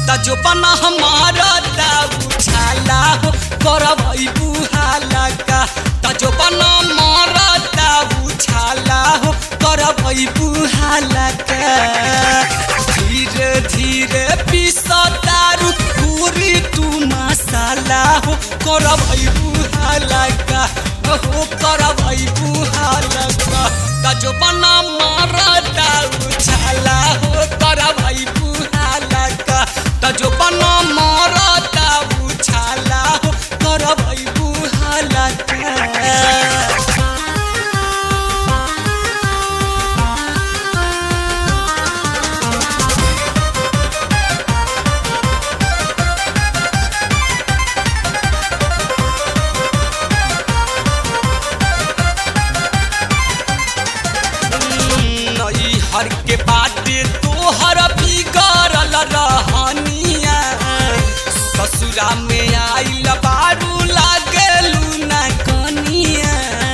त जो बना हमारा दाऊ छाला हो करबई बुहाला का त जो बना मारा दाऊ छाला हो करबई बुहाला का धीरे धीरे पीसा दारू पूरी तू मसाला हो करबई बुहाला का हो करबई बुहाला का त जो बना मारा दाऊ छाला हो करबई बुहाला का त जो बना मारा दाऊ छाला हो करबई बुहाला का नई हर के बाटे तोहर बिगड़ल रहनिया ससुरा में आइल बारू लागेलू ना कनिया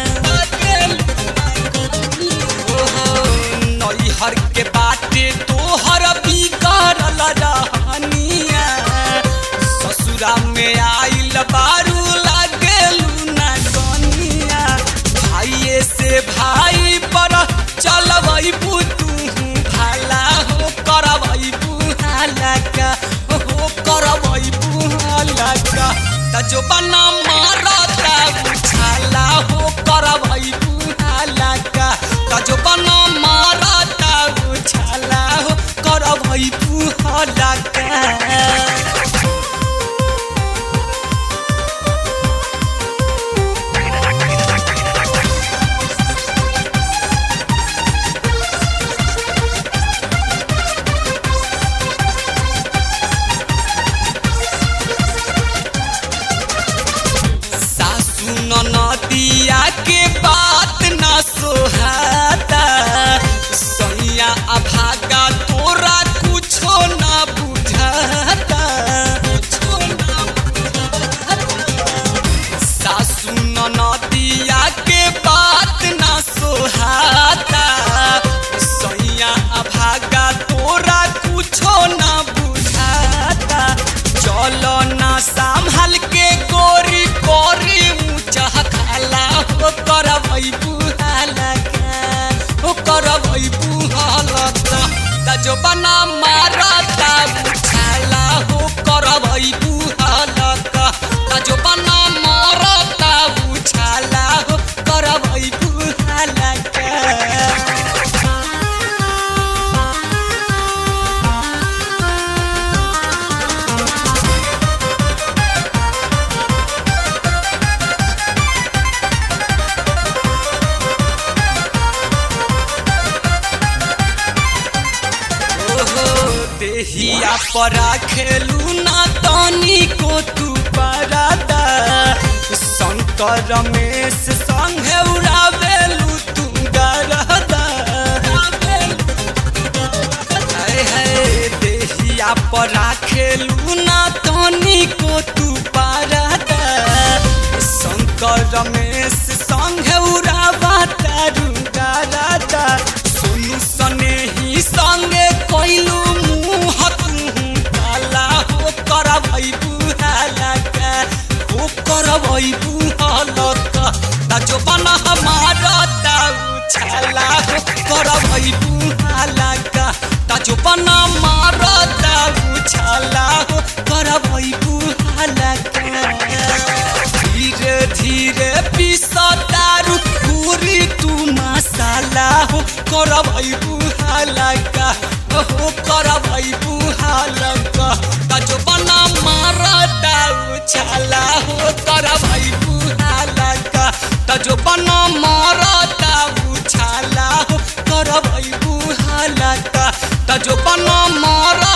ओहो, नई हर के बाटे तोहर बिगड़ल रहनिया ससुरा में आइल बारू लागेलू ना कनिया भाइये से भाई पर चलबई तू भाला हो करबई बुहाला का हो करबई बुहाला का त जो बना मारता बुझाला हो करबई बुहाला का त जो बना मारता बुझाला हो करबई बुहाला का सासू नदिया के बात न सोहाता सैया अभागा तोरा कुछो न बुझाता कुछो न सासू नदिया के बात न सोहाता सैया अभागा तोरा कुछो न बुझाता चलो ना संभल के गोरी गोरी ऊंचा खाला हो करबई बुहाला का हो करबई बुहाला का त जो बना मारता बुझाला हो करबई बुहाला का त जो बना मारता बुझाला हो करबई बुहाला का ओहो देहिया परा खेलू ना तनी को तू परादा शंकर रमेश संगे उड़ावेलू तू गरदा हाय हाय देहिया परा खेलू ना तनी को तू परादा शंकर रमेश संगे उड़ावा तारू गरदा सुनु सने ही संगे कोइलू मुँह तू काला हो करबई बुहाला का हो करबई बुहाला का ता जो बना हमारा ताऊ छाला हो करबई बुहाला का ता जो बना मारा ताऊ छाला हो करबई बुहाला का धीरे धीरे पीसा दारू पूरी तू मसाला हो करबई बुहाला का हो करबई बुहाला का त जो बना मारा दाऊ छाला हो करबई बुहाला का त जो बना मारा दाऊ छाला हो करबई बुहाला का त जो बना मारा